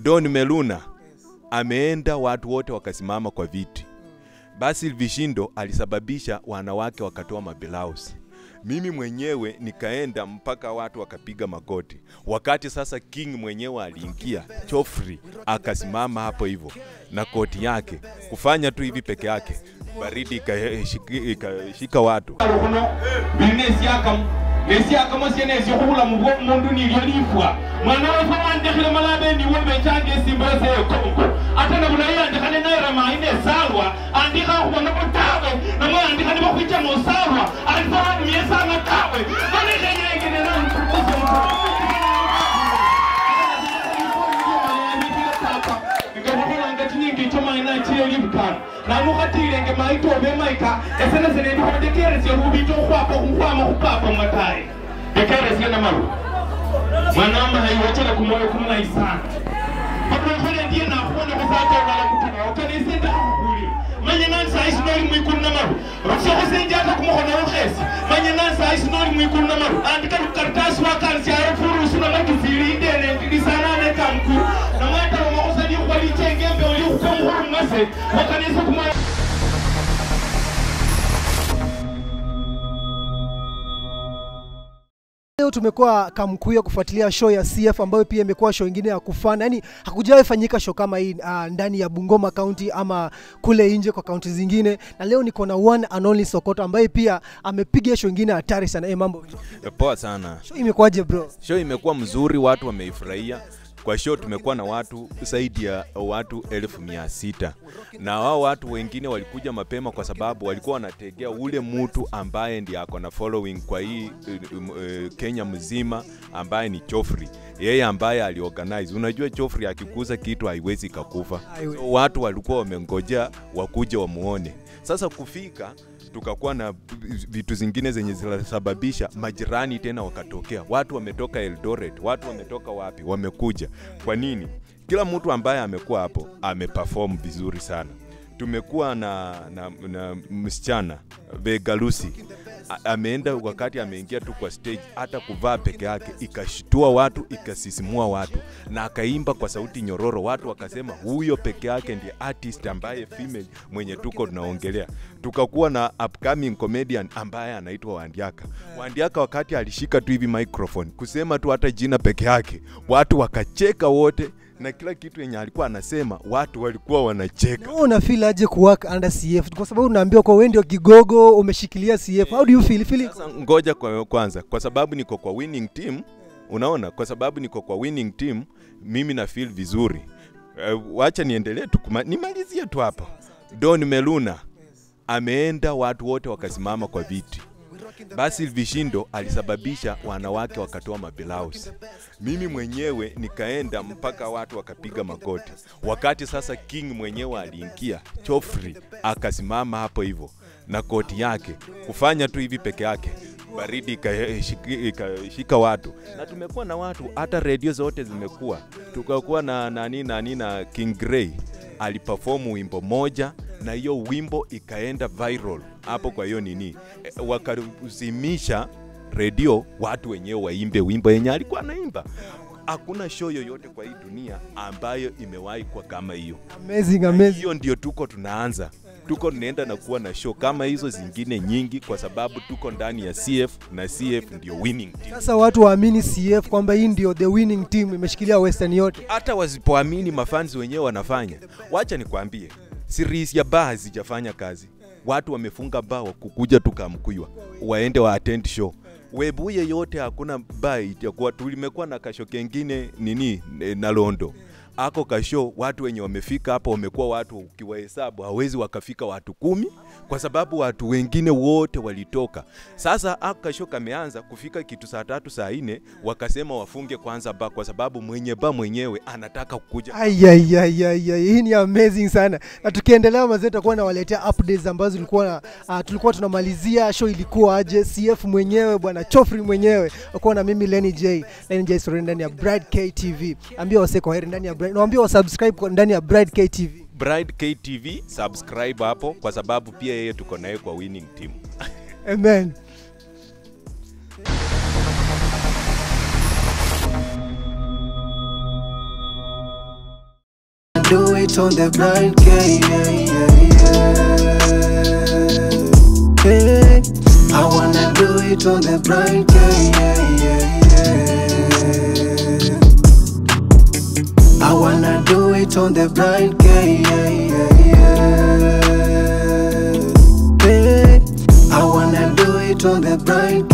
Don Meluna ameenda, watu wote wakasimama kwa viti. Basil Vishindo alisababisha wanawake wakatoa mabilausi. Mimi mwenyewe nikaenda mpaka watu wakapiga magoti. Wakati sasa King mwenyewe aliingia, Chofri akasimama hapo hivyo na koti yake kufanya tu hivi peke yake, baridi ikashika ikashika watu. kuno birina esiakamu esiakamu siena esikhubulamu bwomundu nilyo lifwa mwana wefe wandekhile malabe niwe bechange esimba yose yekongo ate nabulayi andikhane nairamayi nesalwa andikha khubona tawe namwe andikha nibakhwicha musalwa andikha waniesanga tawe ngabukholanga chinyingi chomaina chileli bukana namukhatilenge maito obe maika esene sene ndikho ndekeresye khubita okhwapa khukhwama khupapa mwataye ndekeresye namaru mwana wamahayi wachela kumoyo kumulayi sana pakulekhole ndiye nakhubona khusatolala kutuba okanise ndakhakhulile manye nani sayi sinoli mwikulu namaru sokhusenjata kumukhono wukhesi manye nani sayi sinoli mwikulu namaru andika lukaritasi wakanisyayo furusu namakifili indene ndisanane kamkulu namwetala makhusani khuba lichengembe oli khukwa mukhulu mwase wakanise kumoyo Leo tumekuwa Kamkuya kufuatilia show ya CF ambayo pia imekuwa show ingine ya kufana, yani hakujawahi fanyika show kama hii uh, ndani ya Bungoma County ama kule nje kwa kaunti zingine, na leo niko na one and only Sokoto ambaye pia amepiga show ingine hatari sana. Eh, mambo Poa sana. show imekuwaje bro? Show imekuwa mzuri, watu wameifurahia. Kwa show tumekuwa na watu zaidi ya watu elfu mia sita na wao watu wengine walikuja mapema kwa sababu walikuwa wanategea ule mtu ambaye ndiye ako na following kwa hii uh, uh, Kenya mzima ambaye ni Chofri, yeye ambaye aliorganize. Unajua Chofri akikuza kitu haiwezi kakufa, Haiwezi. so watu walikuwa wamengojea wakuje wamuone. Sasa kufika tukakuwa na vitu zingine zenye zinasababisha majirani tena wakatokea, watu wametoka Eldoret, watu wametoka wapi, wamekuja. Kwa nini? Kila mtu ambaye amekuwa hapo ameperform vizuri sana. Tumekuwa na, na, na msichana Vegalusi A- ameenda wakati ameingia tu kwa stage, hata kuvaa peke yake ikashtua watu, ikasisimua watu, na akaimba kwa sauti nyororo. Watu wakasema huyo peke yake ndiye artist ambaye female mwenye tuko tunaongelea. Tukakuwa na upcoming comedian ambaye anaitwa Wandiaka. Wandiaka wakati alishika tu hivi microphone kusema tu hata jina peke yake, watu wakacheka wote, na kila kitu yenye alikuwa anasema watu walikuwa wanacheka. Wewe una feel aje kuwork under CF? Kwa sababu unaambiwa kwa wewe ndio kigogo umeshikilia CF. How do you feel? Feel Sasa ngoja kwa kwanza, kwa sababu niko kwa winning team, unaona, kwa sababu niko kwa winning team, mimi na feel vizuri. Uh, wacha niendelee tu, kuma- nimalizie tu hapa. Don Meluna ameenda, watu wote wakasimama kwa viti. Basil Vishindo alisababisha wanawake wakatoa mabilausi. Mimi mwenyewe nikaenda mpaka watu wakapiga magoti. Wakati sasa King mwenyewe aliingia, Chofri akasimama hapo hivyo na koti yake kufanya tu hivi peke yake, baridi ikashika ikashika watu, na tumekuwa na watu, hata redio zote zimekuwa, tukakuwa na nani nani na King Gray aliperform wimbo moja na hiyo wimbo ikaenda viral hapo. Kwa hiyo nini, e, wakazimisha redio watu wenyewe waimbe wimbo yenye alikuwa anaimba. Hakuna show yoyote kwa hii dunia ambayo imewahi kuwa kama hiyo. amazing, amazing. Hiyo ndio tuko tunaanza, tuko tunaenda na kuwa na show kama hizo zingine nyingi, kwa sababu tuko ndani ya CF na CF ndio winning team. Sasa watu waamini CF kwamba hii ndio the winning team imeshikilia Western yote. hata wasipoamini mafanzi wenyewe wanafanya. Wacha nikwambie, series ya baa hazijafanya kazi. Watu wamefunga baa wa kukuja tukamkuywa waende wa attend show. Webuye yote hakuna baa itakuwa. Tulimekuwa na kasho kengine nini eh, na Londo ako kasho, watu wenye wamefika hapo wamekuwa watu, ukiwahesabu hawezi wakafika watu kumi, kwa sababu watu wengine wote walitoka. Sasa ako kasho kameanza kufika kitu saa tatu saa nne, wakasema wafunge kwanza ba, kwa sababu mwenye ba mwenyewe anataka kukuja Ayayayaya, hii ni amazing sana, na tukiendelea mazee, tutakuwa nawaletea updates ambazo tulikuwa uh, tulikuwa tunamalizia show ilikuwa aje. CF mwenyewe bwana Chofri mwenyewe akuwa na mimi Lenny J, Lenny J story ndani ya Bride KTV. Ambia wase kwa heri ndani ya Bride, naambia wa subscribe kwa ndani ya Bride KTV. Bride KTV, subscribe hapo, kwa sababu pia yeye tuko naye kwa winning team. Amen. do it on the blind K, yeah, yeah, yeah. Hey, I wanna do it on the blind K, yeah, yeah, yeah. I wanna do it on the blind K, yeah, yeah, yeah. Hey, I wanna do it on the blind